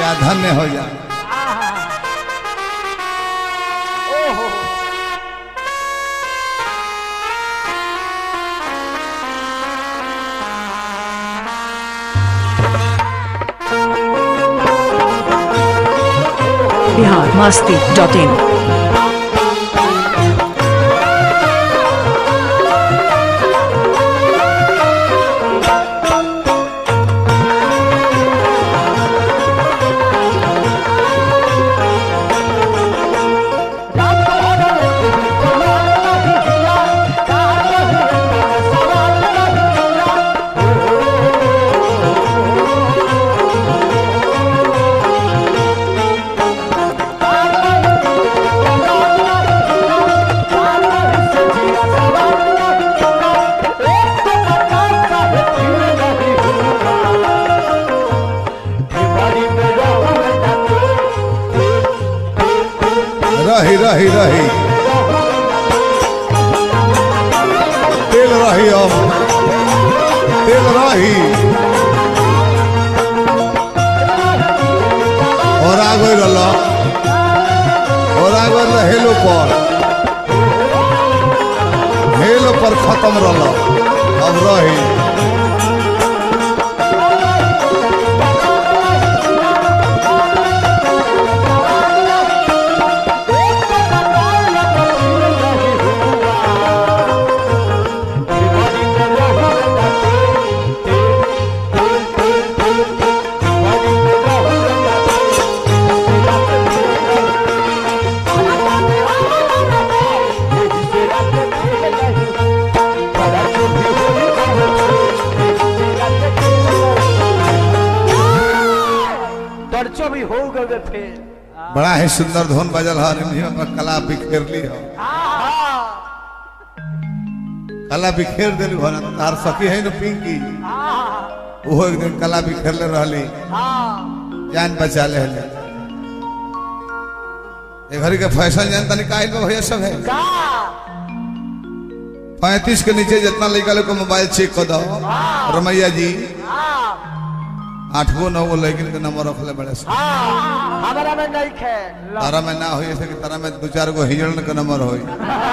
क्या धन्य हो जा ओहो बिहार मस्ती डॉट इन रही रही रही तेल रही अब तेल रही और आ गई रल और आ गई हेलो पर हेलो पर खत्म रल अब रही दर्चो भी हो गए फिर बड़ा ही सुंदर धुन बजल है रिमझिम अपन कला बिखेर ली हो कला बिखेर दिली हो ना तार सखी है न पिंकी वो एक दिन कला बिखेरले रहली जान बचा ले हले ये घड़ी के फैशन जान तनी काहे में भैया सब है पैंतीस के नीचे जितना लड़का लोग को मोबाइल चेक कर दो रमैया जी आठगो नौगो लड़किन के नंबर रखले बड़े से हमारा में नहीं खे तारा में ना होई ऐसे कि तारा में दो चार गो हिजड़न के नंबर होई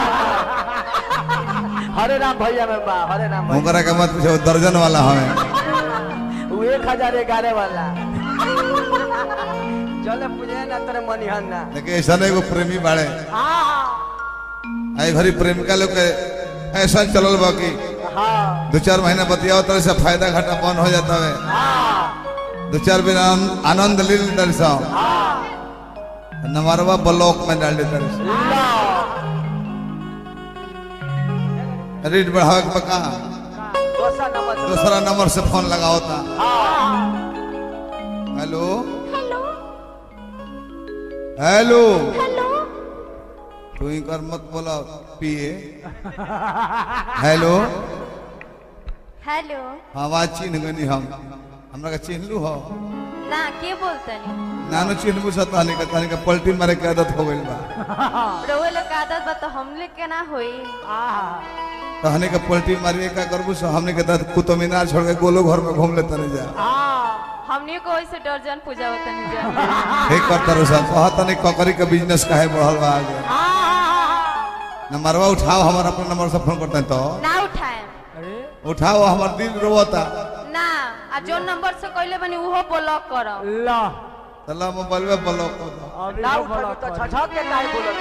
हरे राम भैया में बा हरे राम भैया ओकरा के मत पूछो दर्जन वाला हमें वो एक हजार ग्यारह वाला चले पूजे ना तेरे मनिहन ना लेकिन ऐसा नहीं एगो प्रेमी बाड़े आई घड़ी प्रेमिका लोग के ऐसा चलल बा कि हाँ दो चार महीना बतियाओ तरह से फायदा घाटा बंद हो जाता है दो चार दिन आन- आनंद ले लेते रहे सब नमरवा ब्लॉक में डाल देते रहे रेट बढ़ावे के बका दूसरा नंबर दूसरा नंबर से फोन लगाओ था हेलो हेलो तू इनकर मत बोला पिए हेलो हेलो आवाज चिन्ह गनी हम हमरा के चिन्हलू हो ना के बोलतनी नानो चिन्हबू सा तहनी के तहनी के पलटी मारे के आदत हो गइल बा रउए लोग के आदत बा तो हमले के ना होई तहनी के पलटी मारिए का करबू सो हमने के तहत कुतुब मीनार छोड़ के गोलो घर में घूम लेते नहीं जा हमनी को वैसे दर्जन पूजा तनी जा हे करता रहो सब कहा तनी ककरी के बिजनेस काहे बढ़ल बा आगे नंबरवा उठाओ हमार अपना नंबर से फोन करते हैं तो ना उठाए उठाओ हमार दिल रोता ना आ जो नंबर से कहले बनी उहो ब्लॉक करो ला चला मोबाइल में ब्लॉक कर दो ना उठा तो छछा के काहे बोलत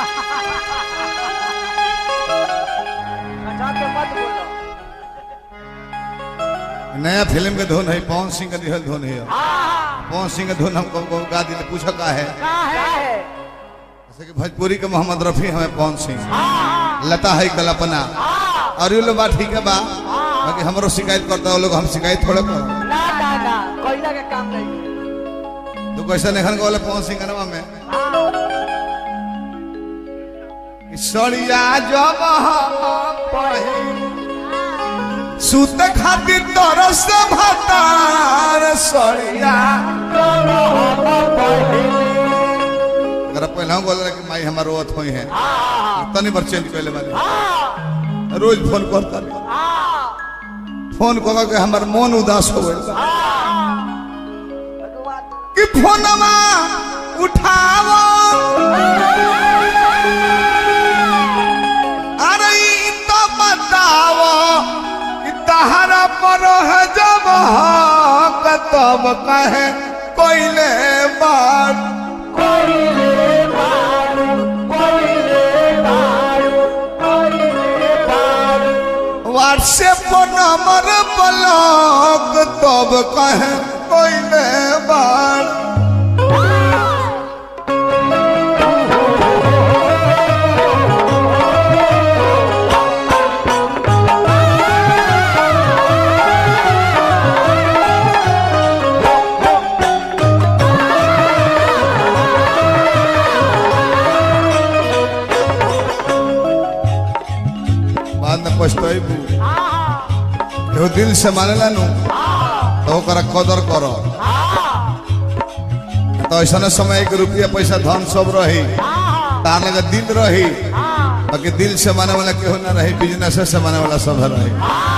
छछा के मत बोलो नया फिल्म के धुन है पवन सिंह का दिहल धुन है पवन सिंह का धुन हमको हमको गा दिले पूछा का है का है जैसे कि भोजपुरी के मोहम्मद रफी हमें पवन सिंह लता है कल्पना और ये लोग बात ठीक है बा बाकी हमरो शिकायत करता है लोग हम शिकायत थोड़े कर ना ना ना कोयला के काम नहीं तो कैसे नहीं बोले पवन सिंह का में कि सड़िया जब हम पढ़े सुत खातिर तरस भतार सड़िया अगर पहले हम बोल रहे कि माई हमारे रोत हुई है तनी बार चेंज कर ले वाली रोज फोन करता रहे। फोन कर के हमार मन उदास हो गइल बा। कि फोनमा उठावो अरे ई तो बतावो कि तहरा पर है जब हक तब कहे कोइले बात व्हाट्सएप नंबर ब्लॉक तब कहे कोइले बात बाद में पछताइबू एहो दिल से मानेला नु तो ओकरा कदर करो तो ऐसा समय एक रुपया पैसा धन सब रही तार लगे दिल रही बाकी दिल से माने वाला केहू ना रही बिजनेस से माने वाला सब रही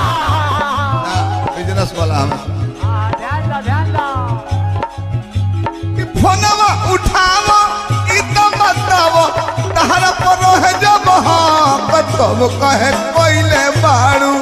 बिजनेस वाला हम ध्यान दा ध्यान दा कि फोनवा उठावो ई तो बतावो तहरा पर है जब हाँ तब कहे कोइले बाड़ू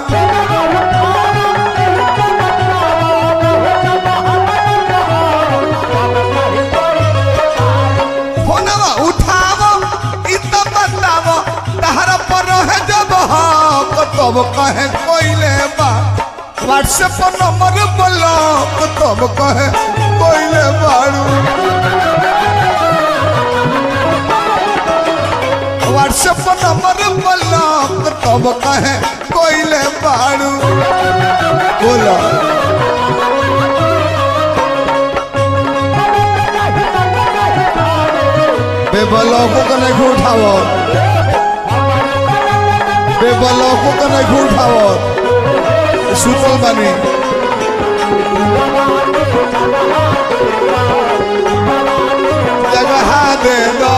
फोनवा उठावो ई तो बतावो तहरा पर है जब हाँ तब कहे कोइले बा व्हाट्सएप नंबर ब्लॉक तब कहे कोइले बाड़ू व्हाट्सएप नंबर ब्लॉक तब कहे कोइले बाड़ू बोलो बेबलौको का नहीं उठावो बेबलौको का नहीं उठावो सुतल बानी जगह दे दो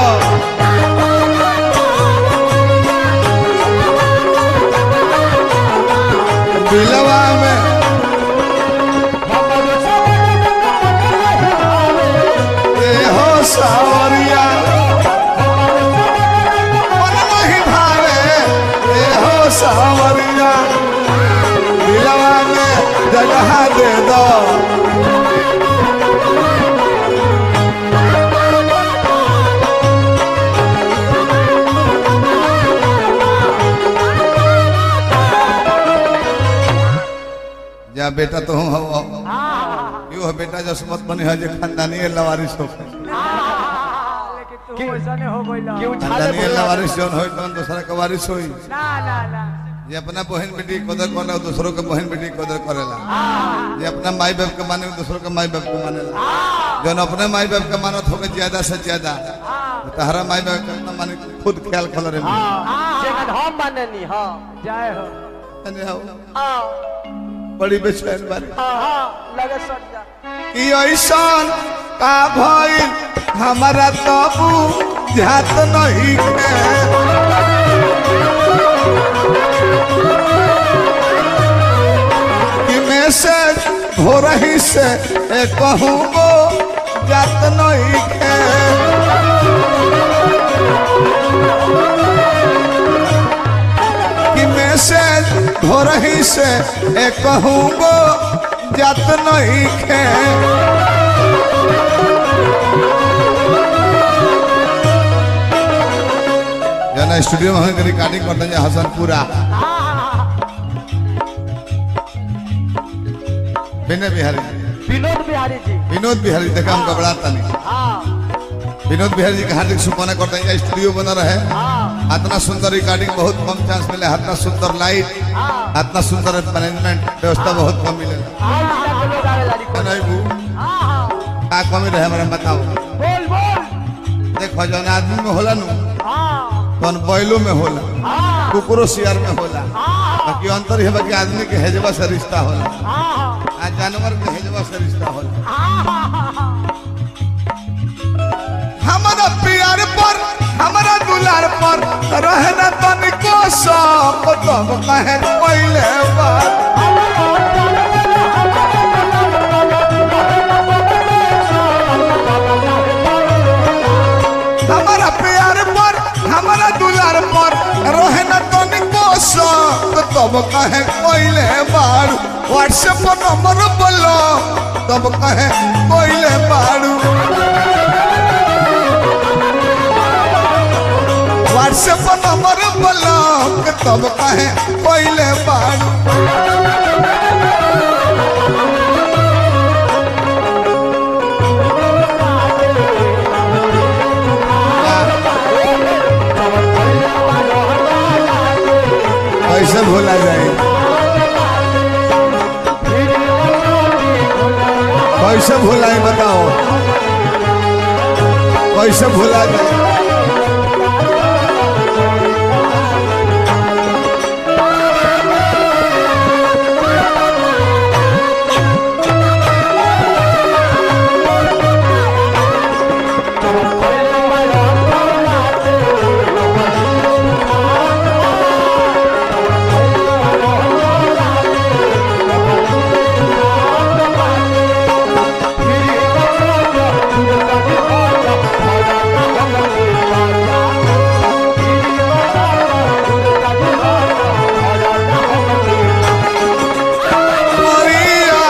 दिलवा में ए हो सावरिया मन नहीं भावे ए हो सावरिया दिलवा में जगह दे दो जा बेटा तो हूँ हो यू है बेटा जसमत बनी है जे खानदानी लवारिस हो लेकिन तू वैसा नहीं हो गइला खानदानी लवारिस जौन होई तौन दूसरा के वारिस होई ना ना ना जे अपना बहन बेटी के कदर करे दूसरों के बहन बेटी के कदर करेला जे अपना माई बाप के माने दूसरों के माई बाप के मानेला जौन अपने माई बाप के मानत होके ज्यादा से ज्यादा तहरा माई बाप के अपना माने खुद ख्याल खल रे जेकन हम माननी हां जय हो आओ बड़ी बेचैन बारी हां हां लगे सट जा कि ऐसन का भइल हमारा तबू जात नहीं के कि मैसेज हो रही से ए कहूँ गो जात नहीं के कि मैसेज हो रही से ए कहूँ गो जात नहीं के जना स्टूडियो में हम रिकॉर्डिंग करते हैं हसनपुरा विनय बिहारी विनोद बिहारी जी विनोद बिहारी देखा हम घबराता नहीं हां विनोद बिहारी जी का हार्दिक शुभकामना करते हैं स्टूडियो बना रहे हां इतना सुंदर रिकॉर्डिंग बहुत कम चांस मिले इतना सुंदर लाइट इतना सुंदर मैनेजमेंट व्यवस्था बहुत कम मिले हां के लोग आवेला रिकॉर्ड नहीं बू हां हां का कमी रहे हमारे बताओ बोल बोल देखो जौन आदमी में होला नु हां तौन बैलो में होला हां कुकुरो सियार में होला हां बाकी अंतर है कि आदमी के हेजवा से रिश्ता होला हां आ जानवर के हेजवा से रिश्ता होला हमारा प्यार पर हमारा दुलार पर रहना तनिको सब तब कहे पहले बार कहे कोइले बारू व्हाट्सएप पर नंबर बोलो तब कहे कोइले बारू व्हाट्सएप पर नंबर बोलो तब कहे कोइले बारू कैसे भूला जाए कैसे भूलाए बताओ कैसे भूला जाए Maria.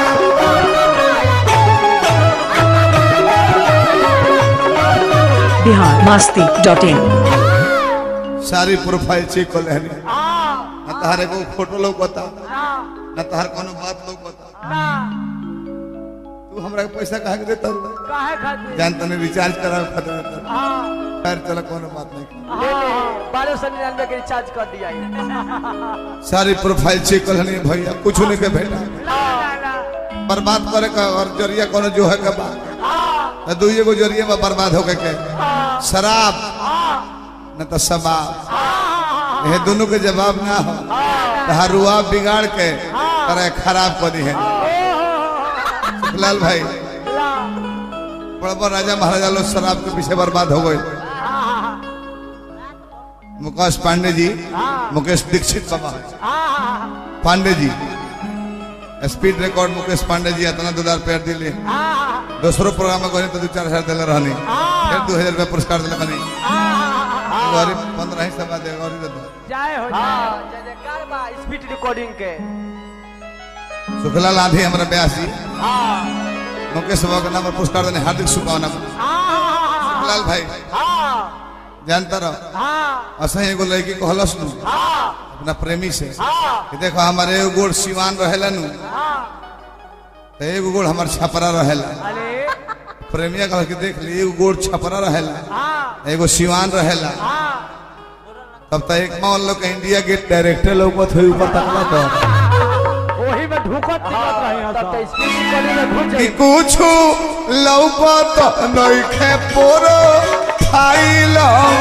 Bihar Masti dot in सारी प्रोफाइल चेक कर लेनी न तहारे को फोटो लौकता न तहार कोनो बात लौकता तू हमरा के पैसा काहे के देता रू? काहे खातिर जान तने रिचार्ज करावे खातिर देता हाँ खैर चलो कोनो बात नहीं ले ले बारह सौ निन्यानवे के रिचार्ज कर दिया है। सारी प्रोफाइल चेक कर लेनी भैया कुछ नहीं के भेटा ला, ला, बर्बाद करे का और जरिया कोनो जो है के बा हाँ, न दुइये को जरिया में बर्बाद होके के हाँ, शराब हाँ, न तो शबाब हाँ, ये दोनों के जवाब ना हो तहार रुआ बिगाड़ के करे खराब कर दी है लाल भाई ला, बड़ा बड़ा राजा महाराजा लोग शराब के पीछे बर्बाद हो गए हाँ, मुकेश पांडे जी हाँ। मुकेश दीक्षित बाबा हाँ, पांडे जी स्पीड रिकॉर्ड मुकेश पांडे जी इतना दो हजार पैर दिले हाँ, दूसरो प्रोग्राम में गए तो दो चार हजार दिले रहनी हाँ। फिर दो हजार रुपया पुरस्कार दिले बनी हाँ, गौरी पंद्रह ही सभा दे गौरी दे दो जय हो जय जय जयकार बा स्पीड रिकॉर्डिंग के सुखलाल आधी हमारा ब्यासी हाँ, मुकेश बाबा के नाम पर पुरस्कार देने हार्दिक शुभकामना हाँ, सुखलाल भाई हाँ, जानता रहो हाँ, असही एगो लड़की कहलस नु हाँ, अपना प्रेमी से हाँ, कि देखो हमारे एगो गोड़ सिवान रहेला नु हाँ, तो एगो गोड़ हमार छपरा रहेला अरे प्रेमिया कह के देख ली एगो गोड़ छपरा रहेला हाँ, एगो सिवान रहेला हाँ, तब तक एक मान लो कि इंडिया गेट डायरेक्टर लोग थे ऊपर तकला तो वही में ढूकत निकलत रही हैं तब तो स्पीड रिकॉर्डिंग में घुस कि जाई कुछ लौकत नइखे पोरो फाइल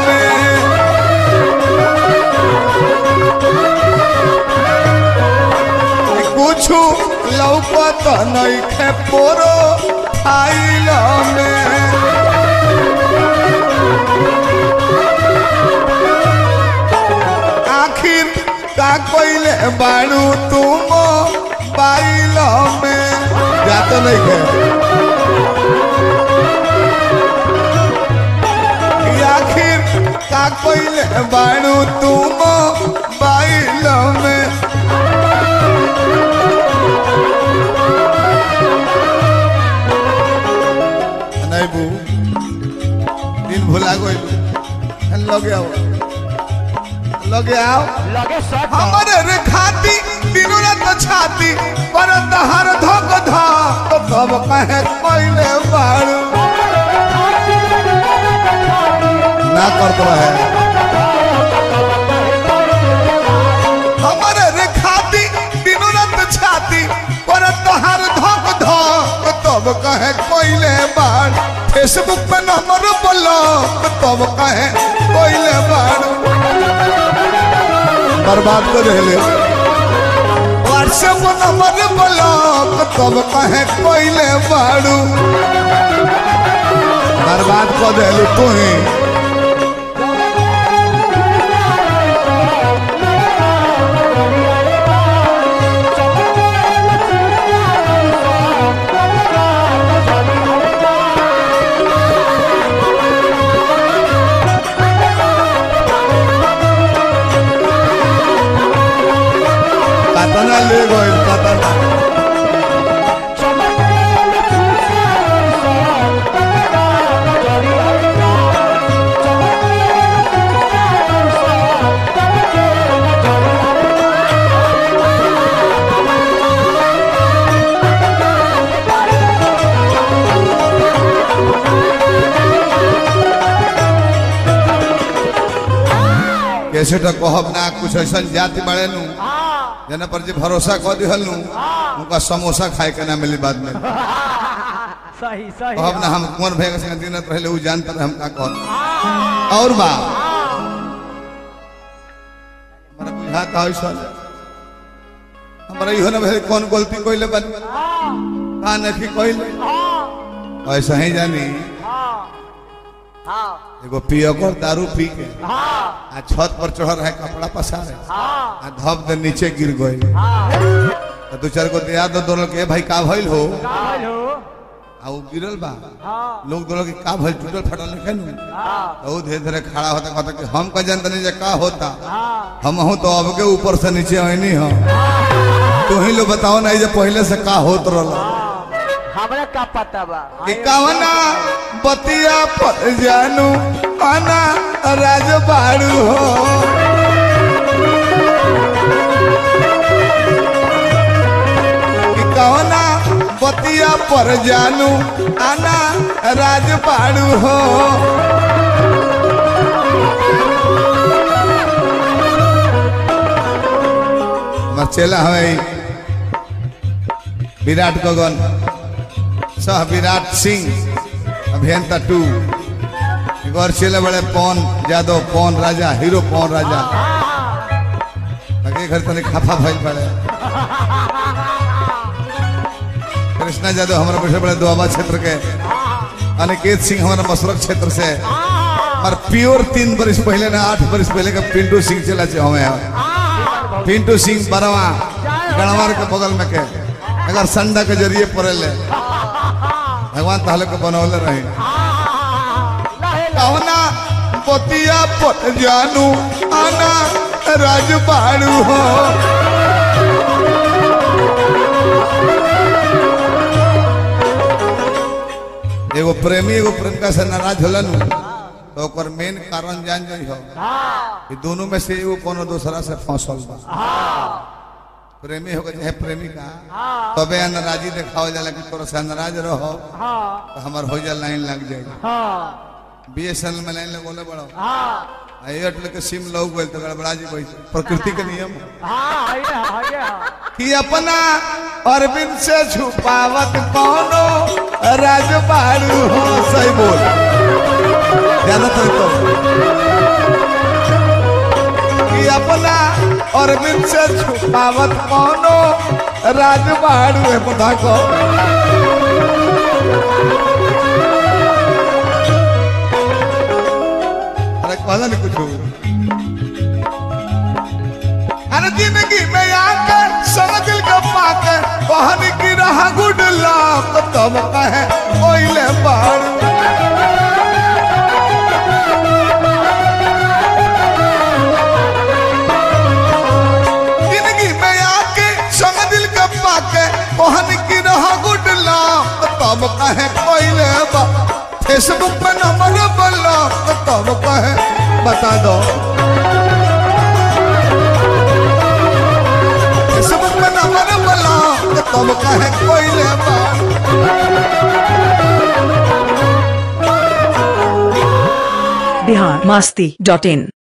में कि कुछ लौकत नइखे पोरो फाइल में आखिर का कोइले बाड़ू तुम बाइल में जातो नहीं के कि आखिर का कोइले बाड़ू तुम बाइल में नहीं बू दिन भुला गई लगे आओ लगे आओ लगे शॉट हमारे रे खाती दिनों रात छाती पर तहर धोक धा तो कब कहे कोइले बाड़ू ना करतो है हमारे रे खाती दिनों रात छाती पर तहर धोक धा तो तब कहे कोइले बाड़ फेसबुक पे नंबर बोलो तो तब कहे कोइले बाड़ू बर्बाद कर रहे व्हाट्सएप नंबर ब्लॉक तब कहे कोइले बाड़ू बर्बाद कर दिलू तू ही कैसे तो कहब ना कुछ ऐसा जाति बड़े नु हाँ जना पर जे भरोसा कह दिहल नु उनका समोसा खाए के ना मिली बाद में सही सही कहब ना हम कुंवर भैया के संग दिनत रहले उ जानत रहे हम का कहब और बा हमरा बुझात है सर हमरा इहो ना भले कौन गलती कइले बानी का नहीं कइले ऐसा ही जानी हाँ एगो पियकर दारू पी के हाँ आ छत पर चढ़ रहे कपड़ा पसारे हाँ आ धप दे नीचे गिर गए हाँ दू चार गो दिया दो दोनों के भाई का भइल हो काल हो आ वो गिरल बा हाँ लोग दोनों के का भइल टूटल फटल नहीं नु हाँ तो वो धीरे धीरे खड़ा होता कहता कि हम का जानते नहीं जे का होता हाँ हम हूं तो अब के ऊपर से नीचे आईनी हो तू ही लोग बताओ ना ये जे पहले से का होत रहल हमरा का पता बा कि कवना बतिया पर जानू आना राजबाड़ू हो कि कवना बतिया पर जानू आना राजबाड़ू हो मचेला हमें विराट गगन सह विराट सिंह अभियंता टू गौर चले बड़े पवन यादव पवन राजा हीरो पवन राजा आगे घर तने खाफा भइल पड़े कृष्णा यादव हमारे बैठे बड़े दुआबा क्षेत्र के अनिकेत सिंह हमारा मसरक क्षेत्र से और प्योर तीन बरिस पहले ना आठ बरिस पहले का पिंटू सिंह चला चे हमें पिंटू सिंह बरवा गणवार के बगल में के अगर संडा के जरिए पड़े ले भगवान ताहले के बनौले रहे कवना पतिया पत जानू आना राजबाड़ू हो एगो प्रेमी एगो प्रेमिका से नाराज होलन तो ओकर मेन कारण जान जाइ हो कि दोनों में से एगो कोनो दूसरा से फंसल बा प्रेमी होगा चाहे प्रेमिका तबे नाराजी देखाओ जाला कि तोरा से नाराज रहो हाँ तो हमार हो जा लाइन लग जाएगी हाँ बीएसएनएल में लाइन लगोले बड़ो हाँ आ एयरटेल के सिम लग गइल तो गड़बड़ा जी गई प्रकृति के नियम है। हाँ है है है कि अपना अरविंद से छुपावत कौनो राजबाड़ू हो सही बोल ज्यादातर तो कि अपना अरविंद से छुपावत कौनो राजबाड़ू है पता को अरे कहला नहीं कुछ अरे जिंदगी में आके समझल के पाके बहन की रहा गुड लक तब कहे ओइले बाड़ू जिंदगी में आके समझल के पाके बहन की रहा गुड लक तब कहे ओइले बा फेसबुक पे नंबर ब्लॉक तब कहे बता दो फेसबुक पे नंबर ब्लॉक तब कहे कोइले बा बिहार मास्ती डॉट इन